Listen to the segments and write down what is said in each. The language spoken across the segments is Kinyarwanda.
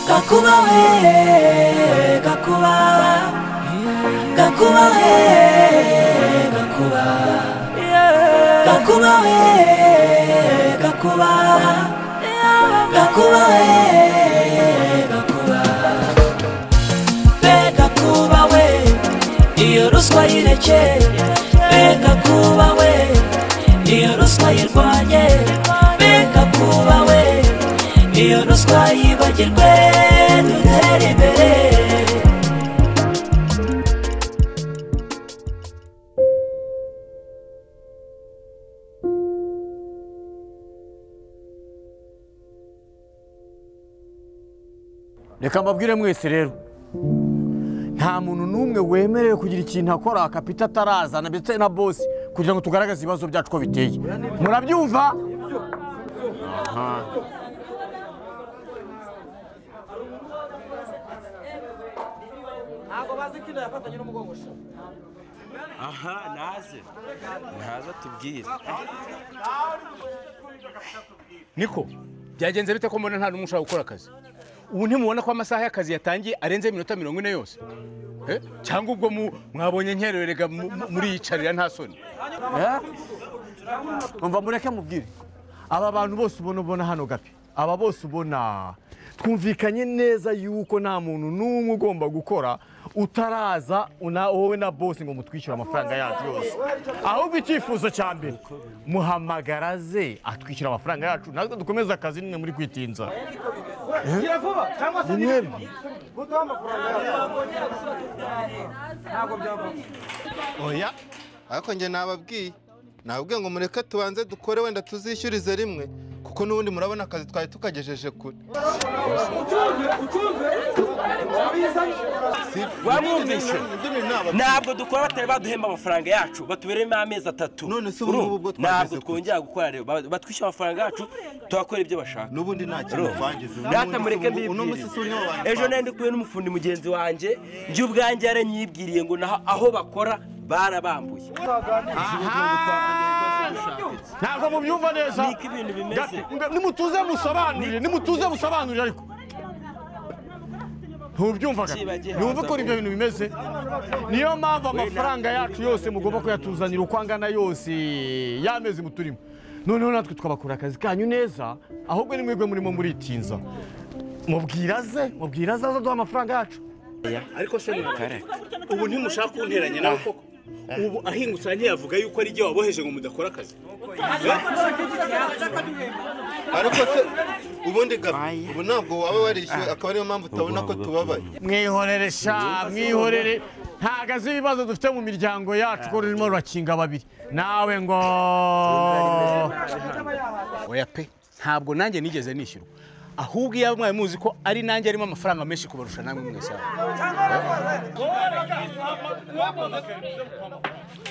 gakuba we gakuba gakuba we gakuba gakuba we gakuba gakuba we gakuba be gakuba we iyo ruswa yireke be gakuba we iyo ruswa yirwanye be gakuba we iyo ruswa yibagirwe dutere imbere reka mbabwire mwese rero nta muntu n'umwe wemerewe kugira ikintu akora kapita atarazana ndetse na bosi kugira ngo tugaragaze ibibazo byacu uko biteye murabyumva aha naze naze atubwire niko byagenze bite ko mbona nta n'umwe ushobora gukora akazi ubu ntimubona ko amasaha y'akazi yatangiye arenze iminota mirongo ine yose Eh? cyangwa ubwo mu- mwabonye nkerewe rega mu- mu- muriyicarira nta soni mva mureke mubwire aba bantu bose ubona ubona hano gapi aba bose ubona twumvikanye neza yuko nta muntu n'umwe ugomba gukora utaraza una- wowe na bosi ngo mutwishyure amafaranga yacu yose ahubwo icyifuzo cya mbere muhamagaraze atwishyura amafaranga yacu natwe dukomeze akazi nimwe muri kwitinza Ni mwebwe. oya ariko njye nababwiye nababwiye ngo mureke tubanze dukore wenda tuzishyurize rimwe kuko n'ubundi murabona akazi twari tukagejeje kure wamwumvise Ndimi naba- ntabwo dukora batari baduhemba amafaranga yacu batubereyemo amezi atatu None se ubu Urumva? ngubu ubwo twageze ntabwo kure. twongera gukora rero Ba- batwishyura amafaranga yacu tugakora ibyo bashaka n'ubundi nta kintu twangize data mureke mbibwire ejo mbibwire nari ndi kumwe n'umufundi mugenzi wanjye njye ubwanjye yaranyibwiriye ngo naho aho bakora barabambuye ntabwo mubyumva neza Niko ibintu bimeze. Gapi, mbe- nimutuze musobanurire nimutuze musobanurire ariko ntubyumva Gapi? Cyibagiwe, numva haza ukuntu ibyo vuba. bintu bimeze niyo mpamvu amafaranga yacu yose mugomba kuyatuzanira uko angana yose y'amezi muturimo noneho natwe twabakora akazi kanyu neza ahubwo ni mwebwe murimo muritinza mubwira ze mubwira ze azaduha amafaranga yacu ariko se mwakareka ubu ntimushaka kunteranya nawe koko ubu ahingutse ntiyavuga yuko ari igihe waboheje ngo mudakora akazi ariko se ubundi gabi ubu ntabwo waba warishyuwe akaba ariyo mpamvu utabona ko tubabaye mwihorere sha mwihorere ntagaze ibibazo dufite mu miryango yacu ko rurimo rurakinga babiri nawe ngo oya pe ntabwo nanjye nigeze nishyurwa ahubwo iyo mwari muzi ko ari nanjye arimo amafaranga menshi kubarusha namwe mwese hano.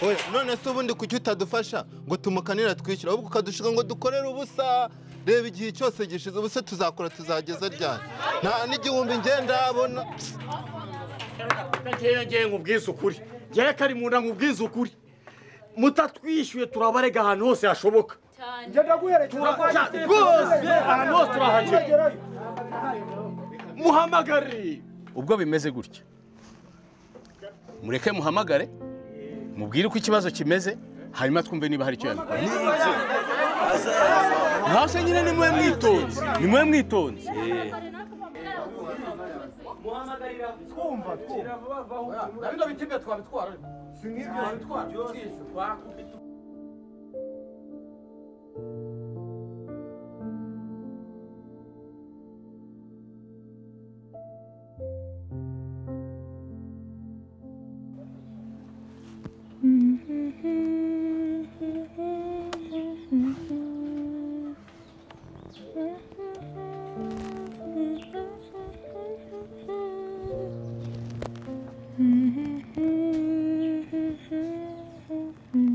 Oya, none se ubundi kuki utadufasha ngo tumukanira twishyura ahubwo ukadushinga ngo dukorere ubusa reba igihe cyose gishize ubu se tuzakora tuzageza ryari nta n'igihumbi njye ndabona ngewe nkubwize ukuri ngewe kari mu nda nkubwize ukuri mutatwishyuye turabarega ahantu hose hashoboka Turaca rwose ahantu hose turahagera muhamagare ubwo bimeze gutya mureke muhamagare mubwire uko ikibazo kimeze hanyuma twumve niba hari icyo yabikora naho se nyine ni mwe mwitonze ni mwe mwitonze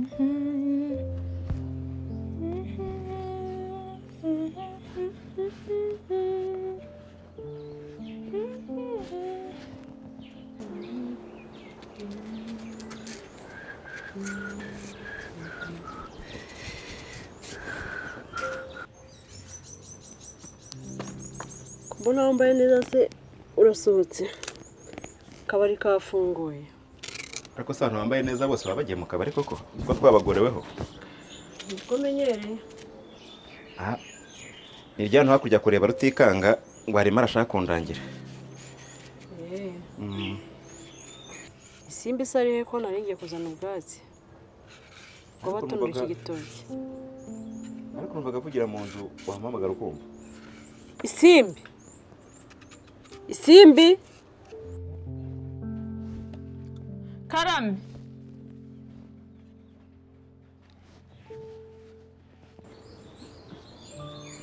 Mm-hmm. mbona wambaye neza se urasohotse akabari kafunguye ariko se abantu bambaye neza bose baba bagiye mu kabari koko kuko twabagoreweho nibwo menyereye aha ni rya hano hakurya kureba rutikanga ngo harimo arashaka kundangira Eee. isimba isa arihe ko naringiye kuzana ubwatsi ngo batonore iki gitoki ariko numvaga avugira mu nzu wamuhamagara ukumva isimbi isimbi karame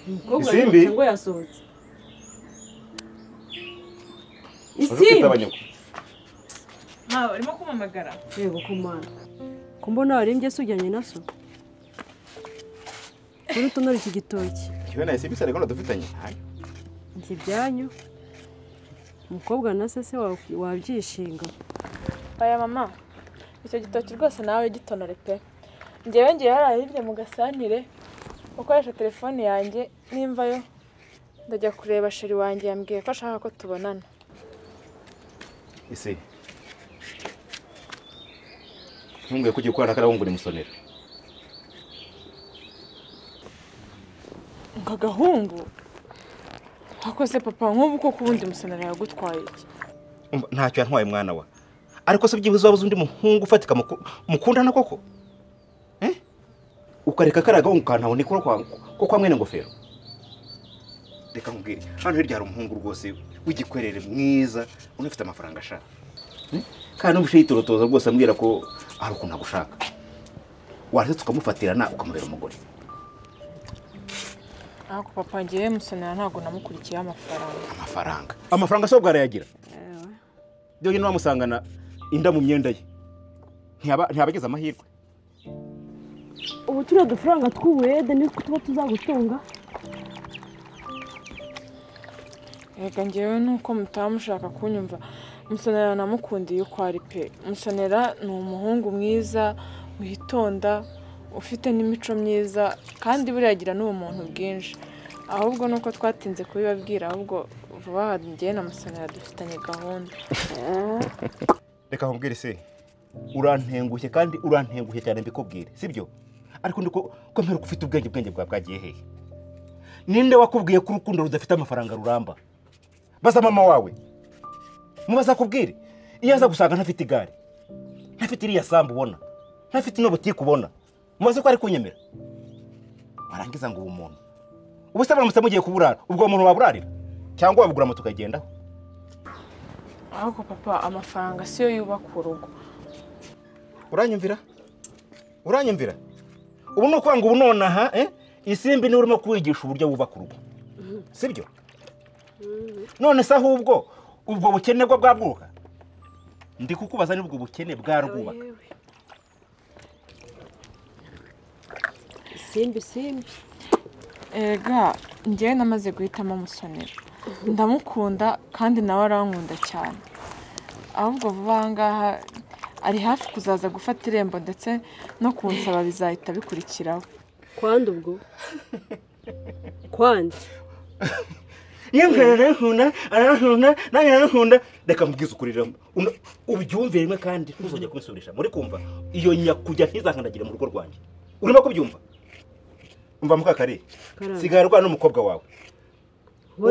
umukobwa Isimbi? yirutse ngo yasohotse isimbi abanyugu ntawe arimo kumamagara yego kumana ko mbona warimbye se ujyanye na so uri utonore iki gitoki ikiwe na esibi sareko dufitanye Hayo. njye ibyanyu umukobwa na se se wa- wabyishinga aya mama icyo gitoki rwose nawe gitonore pe ngewe ngewe hariya hirya mu gasanire ukoresha telefone yanjye nimvayo ndajya kureba sheri wanjye yambwiye ko ashaka ko tubonana ese ntumbwiye ko ugiye gukorana n'akarabu ngo urimusonera ngo agahungu wakoze papa nk'ubu koko ubundi musenera yagutwaye iki Umva, ntacyo yantwaye mwana wa ariko se byibuze wabuze undi muhungu ufatika muku- mukundana koko Eh? ukareka kariya gahungu kantabone ko kwa- ko kwa mwene ngofero reka nkubwire hano hirya hari umuhungu rwose w'igikwerere mwiza unafite amafaranga ashaka Eh? kandi n'umushe yitorotoza rwose ambwira ko hari ukuntu agushaka warangiza tukamufatirana ukamubera umugore ariko papa ngewe musenera ntabwo namukurikiyeho amafaranga amafaranga amafaranga sobwa arayagira byonyine wamusangana inda mu myenda ye ntiyaba ntiyaba agize amahirwe ubu turiya dufaranga tw'uburede nitwo tuba tuzagutunga Reka ngewe nuko mutaba mushaka kunyumva musonera namukundiye uko ari pe musonera ni umuhungu mwiza witonda ufite n'imico myiza kandi buriya agira n'ubumuntu bwinshi ahubwo nuko twatinze kubibabwira ahubwo vuba aha ngewe na musonera dufitanye gahunda reka nkubwire se urantengushye kandi urantengushye cyane mbikubwire sibyo ariko ndiko ko mperuka ufite ubwenge ubwenge bwawe bwagiye hehe ninde wakubwiye ko urukundo rudafite amafaranga ruramba baza mama wawe mubaza akubwire iyo aza gusanga ntafite igare ntafite iriya sambu ubona ntafite ino butike ubona mubaze ko ari kunyemera warangiza ngo uwo muntu ubu se baramutse mugiye kuburara ubwo uwo muntu waburarira cyangwa wabugura moto ukagendaho ahubwo papa amafaranga siyo yubaka urugo uranyumvira uranyumvira ubu ni ukwanga ubu nonaha eh? isimbi niwe urimo kuwigisha uburyo wubaka urugo sibyo none se ahubwo ubwo bukene bwo bwabwuka ndi kukubaza niba ubwo bukene bwarwubaka isimbi isimbi erega ngewe namaze guhitamo musonera ndamukunda kandi nawe arankunda cyane ahubwo vuba aha ngaha ari hafi kuzaza gufata irembo ndetse no kunsaba bizahita bikurikiraho kwanda ubwo kwanda yemwe arankunda arankunda nanjye arankunda reka mbwize ukuri rero Una- ubyumve rimwe kandi ntuzongere kubisubirisha muri kumva iyo nyakujya ntizakandagire mu rugo rwanjye urimo kubyumva umva mukakare Karame. sigara rwana n'umukobwa wawe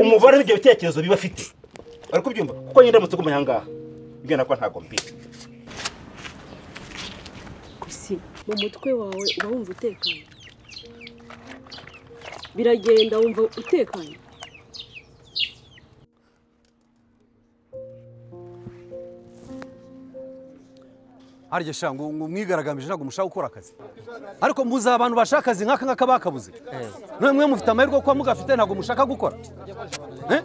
umubare w'ibyo bitekerezo biba afite ari kubyumva kuko nyine ndamutse ugumye aha ngaha mbwira ko ntabwo mbizi si mu mutwe wawe uba wumva utekanye biragenda wumva utekanye harya sha ngo ngo mwigaragambije ntabwo mushaka gukora akazi ariko mbuze abantu bashaka akazi nk'aka ngaka bakabuze none mwe mufite amahirwe kuba mugafite ntabwo mushaka gukora Eh?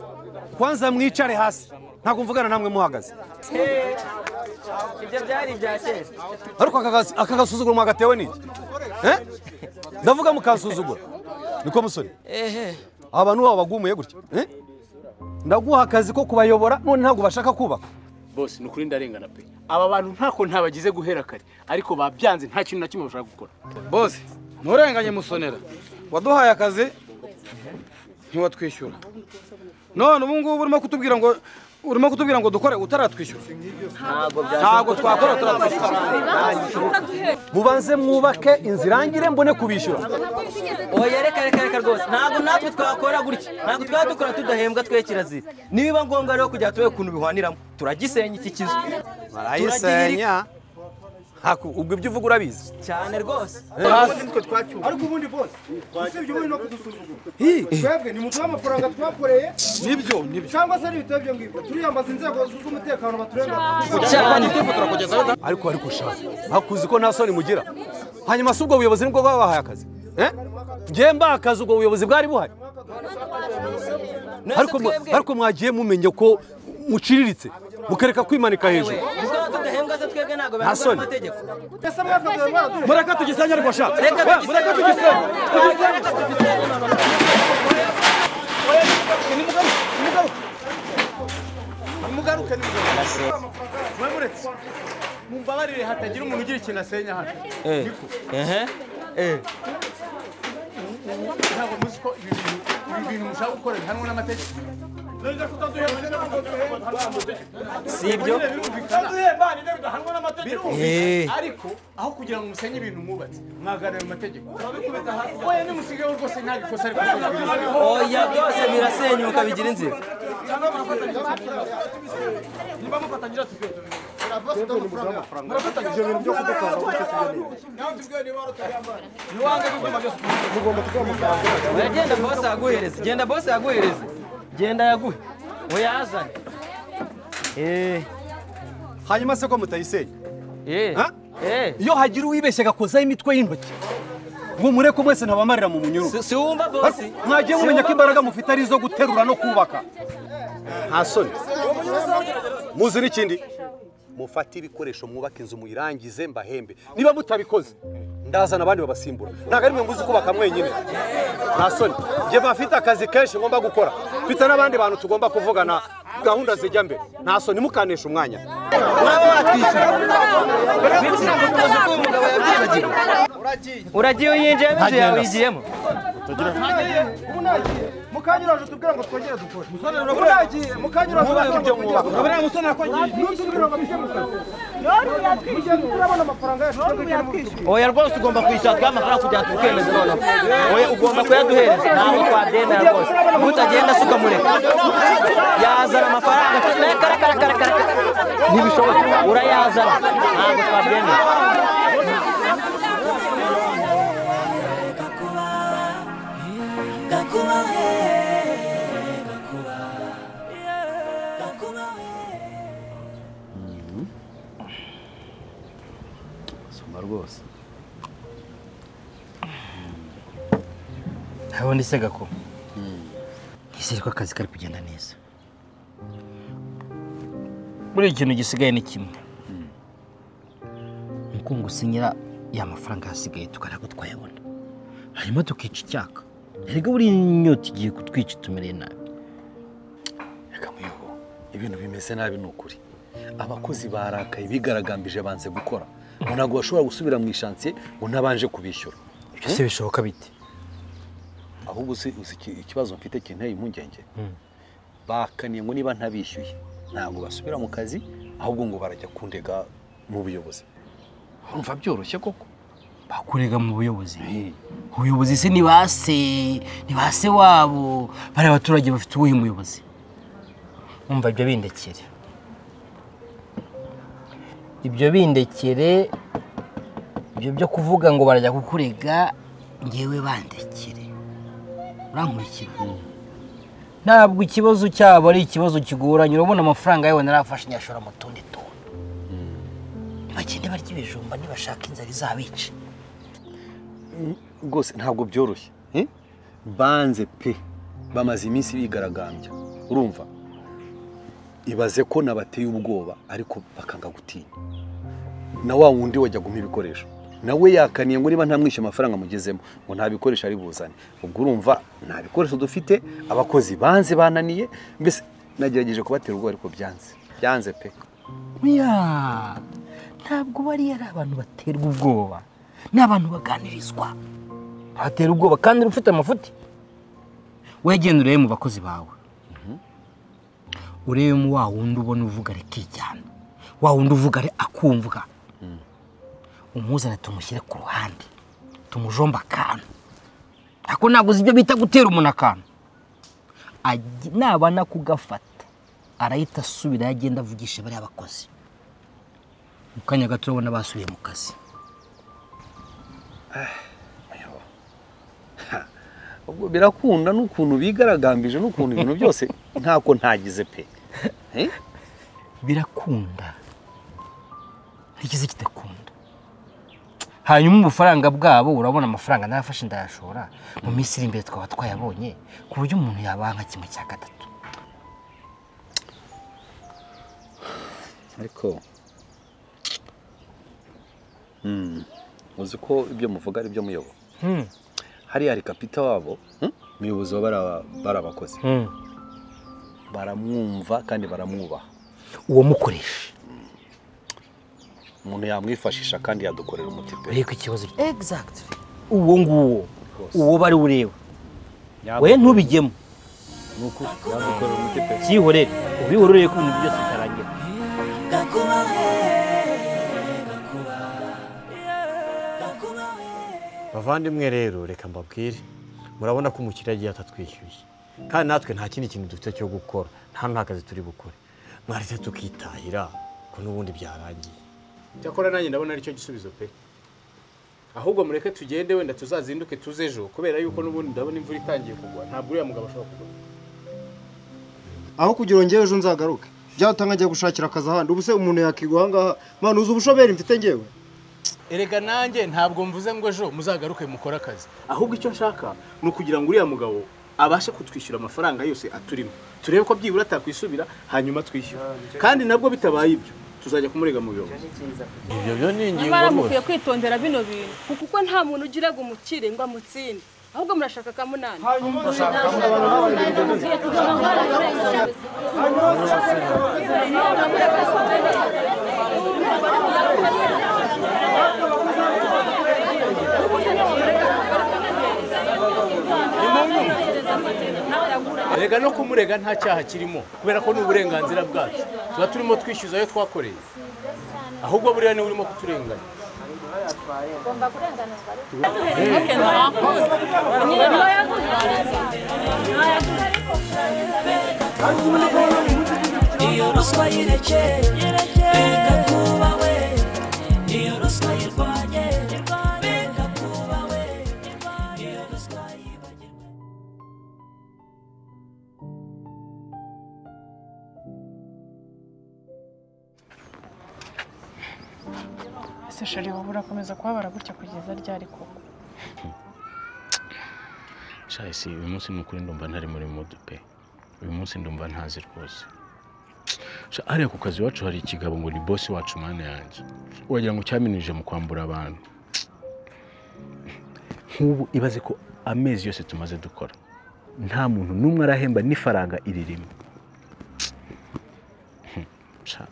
kwanza mwicare hasi ntabwo mvugana namwe muhagaze ibyo byari ibya kera ariko aka kazi- aka gasuzuguro mwagatewe n'iki Eh? ndavuga mukansuzugura niko musore ehe aba bantu baba bagumuye gutya Eh? ndaguha akazi ko kubayobora none ntabwo bashaka kubaka bose ni ukuri ndarengana pe aba bantu ntako ntabagize guhera kare ariko babyanze nta kintu na kimwe bashaka gukora bose nturenganye musonera waduhaye akazi ntiwatwishyura none ubu ngubu urimo kutubwira ngo urimo kutubwira ngo dukore utaratwishyura ntabwo twakora utaratwishyura mubanze mwubake inzu irangire mbone kubishyura oya reka reka reka rwose ntabwo natwe twakora gutya ntabwo twaba dukora tudahembwa twe kirazira niba ngombwa rero kujya tube ukuntu bihwaniramo turagisenya iki kizu barayisenya haku ubwo ibyo uvuga urabizi cyane rwose ariko ubundi bose usibye ubundi no kudusuzugura twebwe nimuduhe amafaranga twakoreye nibyo nibyo cyangwa se ari ibitabo ibyo ngibyo turiyambaza inzego z'umutekano baturengera ariko ariko ushaka bakuzi ko nta soni mugira hanyuma si ubwo buyobozi nibwo bwaba bahaye akazi Eh? njye mbaha akazi ubwo buyobozi bwari buhari ariko mwa- ariko mwagiye mumenye ko muciriritse mukareka kwimanika hejuru Ubwo tudahembwa se twebwe ntabwo Nta barangwa soni. n'amategeko mureka tugisenye ariko shaka Reka Eh, tugisenye. mureka tugisenye tugisenye nimugaruke nimugaruke mwemuretse mumbabarire hatagira umuntu ugira ikintu asenya hano Niko. ntabwo muzi ko ibi bintu ibi bintu mushaka gukora bihanwa n'amategeko Si ibyo? Eh. birumvikana ariko aho kugira ngo musenye ibintu mwubatse mwagana ayo mategeko oya nimusigayeho rwose nta gikosa ariko oya byose birasenyuka bigira inzira Oya, genda bose yaguhereze genda bose yaguhereze genda yaguhe uyazane hanyuma se ko mutayisenya Ha? Eh. iyo hagira uwibeshya agakozaho imitwe y'intoki ngo mureke mwese ntabamarira mu munyururu si wumva bosi mwagiye Si mumenya wumva ko imbaraga mufite ari izo guterura no kubaka nta soni muzi n'ikindi mufate ibikoresho mwubaka inzu muyirangize mbahembe niba mutabikoze ndazana abandi babasimbura ntabwo ari mwe muzi kubaka mwenyine nta soni njye bafite akazi kenshi ngomba gukora mfite n'abandi bantu tugomba kuvugana gahunda zijya mbere nta soni mukanesha umwanya Uraba watwishyura. Uzi ko uyu mugabo yabyibagiwe. Uragiye uyinjiyemo inzu yawe uyigiyemo. mukanyuraje tubwira ngo twongere dukore muragiye mukanyuraje Mubaye tubwira uburyo ngo twongere mwubaka. dukore Urabona musore nakwagiye. ntutubwire ngo tujye mu kazi mugende turabona amafaranga yacu twebwe tujye mu bitugu Oya rwose ugomba kwishyura twa amafaranga kugira ngo tukemeze noneho. Oya ugomba kuyaduhereza ntabwo twabyemera rwose. Utagenda se ukamureka. Yazana amafaranga kare kare kare kare kare. Ntibishoboka urayazana ntabwo twabyemera. soma rwose ntabundi se gako nizere ko akazi kari kugenda neza buriya ikintu gisigaye ni kimwe ni uko ngo usinyira ya mafaranga yasigaye tukareba ko twayabona hanyuma tukica icyaka erega buriya inyota igiye kutwica tumereye nabi ibintu bimeze nabi ni ukuri abakozi barakaye bigaragambije banze gukora ngo ntabwo bashobora gusubira mu ishansiye ngo ntabanje kubishyura Ibyo se bishoboka bite ahubwo uzi uzi iki- ikibazo mfite kinteye impungenge bakaniye ngo niba ntabishyuye ntabwo basubira mu kazi ahubwo ngo barajya kundega mu buyobozi urumva byoroshye koko kurega mu buyobozi ubuyobozi se ni ba se ni ba se wabo bariya baturage bafite uwuhe muyobozi umva ibyo bindekere ibyo bindekere ibyo byo kuvuga ngo barajya kukurega ngewe bandekere urankurikira ntabwo ikibazo cyabo ari ikibazo kigoranye urabona amafaranga yawe narafashe nyashora mu tundi tuntu bagende barya ibijumba nibashaka inzara izabica rwose ntabwo byoroshye eh? banze pe bamaze iminsi bigaragambya urumva ibaze ko nabateye ubwoba ariko bakanga gutinya na wa wundi wajya guha ibikoresho nawe yakaniye ngo niba ntamwishyura amafaranga amugezemo ngo nta bikoresho ari buzane ubwo urumva nta bikoresho dufite abakozi banze bananiye mbese nagerageje kubatera ubwoba ariko byanze byanze pe Ya, ntabwo bariya ari abantu baterwa ubwoba ni abantu baganirizwa batera ubwoba kandi ufite amafuti wegenda urebe mu bakozi bawe urebemo wa wundi ubona uvuga ari kijyana wa wundi uvuga ari akumvwa umuzane tumushyire ku ruhande tumujombe akantu ariko ntabwo uzi ibyo bita gutera umuntu akantu Ajya- nabana kugafata arahita asubira agenda avugisha bariya bakozi mu kanya gato urabona basubiye mu kazi ubwo birakunda n'ukuntu bigaragambije n'ukuntu ibintu byose ntako ntagize pe birakunda ntikizi kidakunda hanyuma ubufaranga bwabo urabona amafaranga narafashe ndayashora mu minsi iri imbere twaba twayabonye ku buryo umuntu yabanka kimwe cya gatatu ariko Hmm, uzi ko ibyo muvuga ari byo muyoboro Hmm. hariya hari kapita wabo hmm, umuyobozi wa bariya- bariya bakozi Hmm. baramwumva kandi baramwubaha uwo mukoresha umuntu yamwifashisha kandi yadukorera umuti pe urebe ko ikibazo exactly uwo nguwo uwo bari ureba we ntubijyemo yadukorera umuti pe byihorere ubihorere ko ibintu byose bitarangira bavandimwe rero reka mbabwire murabona ko umukiriya agiye atatwishyuye kandi natwe nta kindi kintu dufite cyo gukora nta ntakazi turi bukore mwaretse tukitahira ko n'ubundi byarangiye cyakora nanjye ndabona aricyo gisubizo pe ahubwo mureke tugende wenda tuzazinduke tuze ejo kubera yuko n'ubundi ndabona imvura itangiye kugwa ntabwo uriya mugabo ashobora kugwa aho kugira ngo ngewe ejo nzagaruke byatanga njya gushakira akazi ahandi ubu se umuntu yakigwa aha ngaha mpano uzi ubushomeri mfite ngewe erega nanjye ntabwo mvuze ngo ejo muzagaruke mukore akazi ahubwo icyo nshaka ni ukugira ngo uriya mugabo abashe kutwishyura amafaranga yose aturimo turebe ko byibura atakwisubira hanyuma twishyura kandi nabwo bitabaye ibyo tuzajya kumurega mu buyobozi ibyo byo ni nyamara mukwiye kwitondera bino bintu kuko nta muntu ugira ngo umukire ngo amutsinde ahubwo murashaka akamunani erega no kumurega nta cyaha kirimo kubera ko ni uburenganzira bwacu tuba turimo twishyuza ayo twakoreye ahubwo buriya niwe urimo kuturenganya iyo ruswa yirekeye biga kuba we iyo ruswa yirwanye biga kuba we iyo ruswa yibagirwa ese shari wowe urakomeza kubabara gutya kugeza ryari koko si uyu munsi ni ukuri ndumva ntari muri mudu pe uyu munsi ndumva ntazi rwose Sha, hariya ku kazi iwacu hari ikigabo ngo ni bosi wacu mwana yanjye wagira ngo cyaminije mu kwambura abantu nk'ubu ibaze ko amezi yose tumaze dukora nta muntu n'umwe arahemba n'ifaranga iri rimwe Sha,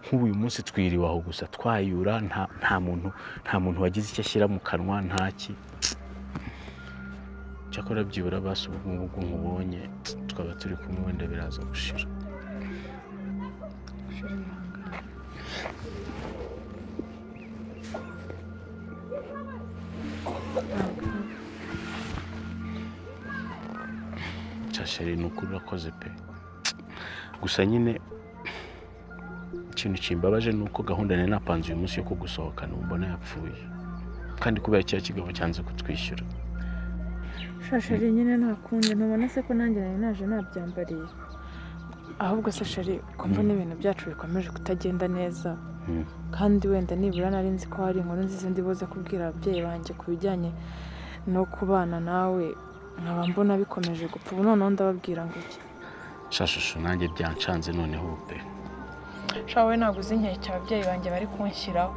nk'ubu uyu munsi twiriwe aho gusa twayura nta nta muntu nta muntu wagize icyo ashyira mu kanwa ntaki cyakora byibura basi ubu ngubu bwo nkubonye twaba turi kumwe wenda biraza gushira cyashari ni ukuri urakoze pe gusa nyine ikintu kimbabaje ni uko gahunda nari napanze uyu munsi yo kugusohokana ubu mbona yapfuye kandi kubera cya kigabo cyanze kutwishyura shashari nyine nta kundi ntubona se ko nanjye nari naje nabyambariye ahubwo se shari ko mbona ibintu byacu bikomeje kutagenda neza kandi wenda nibura nari nzi ko hari inkuru nziza ndi buze kubwira ababyeyi banjye ku bijyanye no kubana nawe nkaba mbona bikomeje gupfa ubu noneho ndababwira ngo iki shashusho nanjye byancanze noneho ubu pe shawe ntabwo uzi inkeke ababyeyi banjye bari kunshyiraho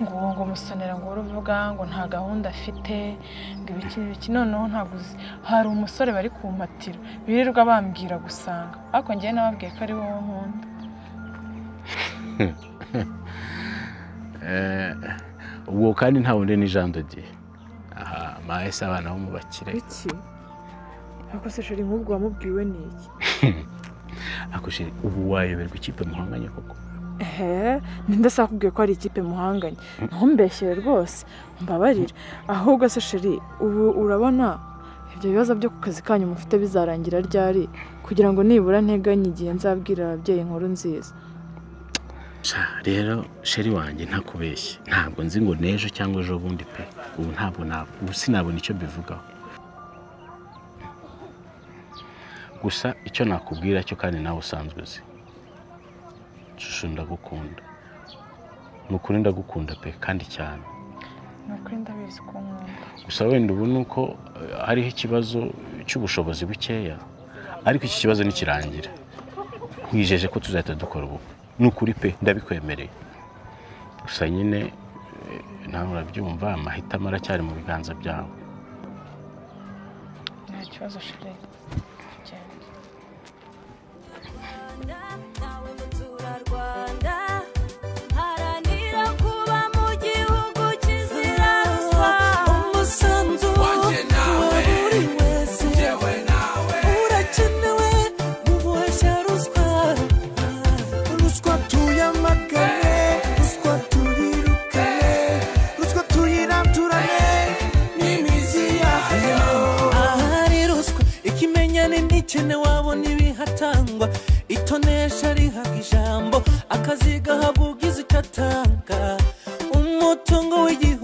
ngo uwo ngo musonera ngo uruvuga ngo nta gahunda afite ngo ibiki n'ibiki noneho ntabwo uzi hari umusore bari kumpatira birirwa bambwira gusanga ariko ngewe nababwiye ko ari wowe nkunda ubwo kandi nta wundi ni jean dodier aha mahese abana bo mu bakire iki ako se sheri nk'ubwo wamubwiwe ni iki ariko sheri ubu wayoberwa ikipe muhanganye koko ehe ninde se akubwiye ko ari ikipe muhanganye ntumbeshyere rwose mbabarira ahubwo se sheri ubu urabona ibyo bibazo byo ku kazi kanyu mufite bizarangira ryari kugira ngo nibura nteganye igihe nzabwira ababyeyi inkuru nziza Sha, rero sheri wanjye ntakubeshye ntabwo nzi ngo n'ejo cyangwa ejo bundi pe ubu ntabwo na- ubu sinabona icyo mbivugaho gusa icyo nakubwira cyo kandi nawe usanzwe uzi shusho ndagukunda ni ukuri ndagukunda pe kandi cyane ni ukuri ndabizi ko nkunda gusa wenda ubu ni uko eh, hariho ikibazo cy'ubushobozi bukeya ariko iki kibazo nikirangira nkwijeje ko tuzahita dukora ubukwe ni ukuri pe ndabikwemereye gusa nyine eh, nawe urabyumva amahitamo aracyari mu biganza byawe nta kibazo sheri genda Rwanda haranira kuba mu gihugu kizira ruswa umusanzu wanjye nawe buri wese njyewe nawe urakenewe mu boshya ruswa ruswa tuyamagane ruswa tuyirukane ruswa tuyiranturane n'imizi yayo ahari ruswa ikimenyane n'ikene wabona ibihatangwa itonesha rihaga ijambo akazi gahabwa ugize icyo atanga umutungo w'igihugu